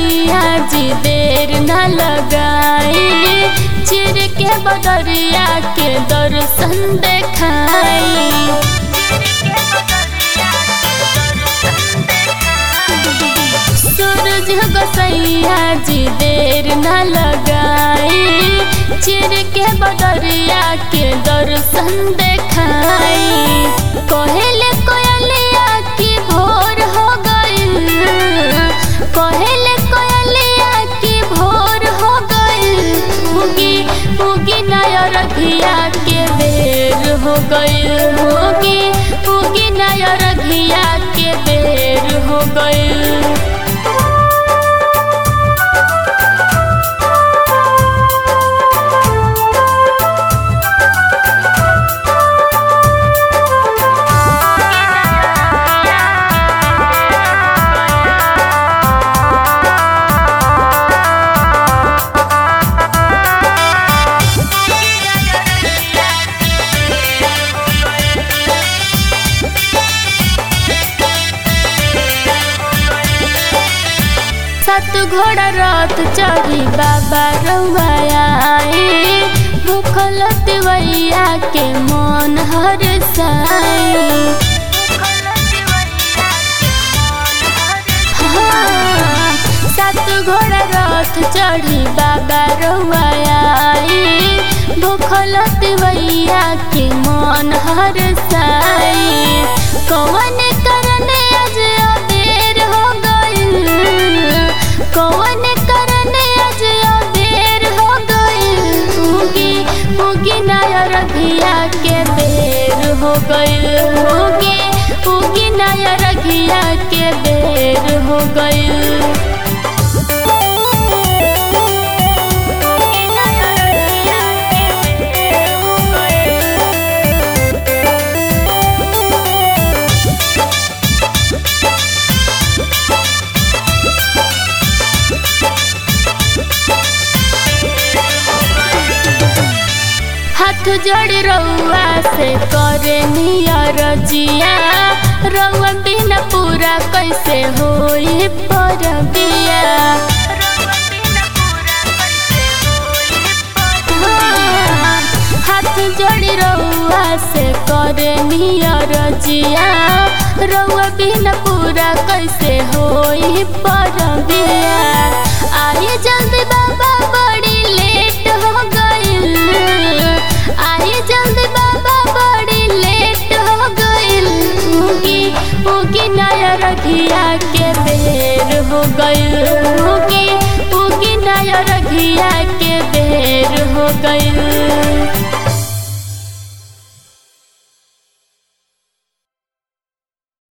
सैया जी देर न लगाई चिर के बदरिया के दर्शन देखाई सूरज गोसैया जी देर न लगाई चिर के बदरिया के दर्शन देखाई कहले कोयलिया की भोर हो गइल कहले कोयलिया की भोर हो गइल उगी उगी नया रघिया के बेर हो गइल उगी उगी नया रघिया के बेर हो गइल सत घोड़ा रथ चढ़ी बाबा रउआई भूखल तिवैया के मन हर साई हाँ, सात घोड़ा रथ चढ़ी बाबा रउआई भूखल तिवैया के मन हर साई कौन करने आज अबेर हो गइल कौन करने आज अबेर हो गइल उगी उगी नया रघिया के बेर हो गइल उगी उगी नया रघिया के बेर हो गइल हाथ जोड़ रउआ से करे नियर जिया रउआ बिना पूरा कैसे होई पर बिया हाँ, हाथ जोड़ी रउआ से करे नियर जिया रउआ बिना पूरा कैसे होई पर बिया आई जल्दी बाबा बड़ी लेट हो गइल आई जल्दी बाबा बड़ी लेट हो गइल उगी उगी नया रघिया के बेर हो गइल उगी उगी नया रघिया के बेर हो गइल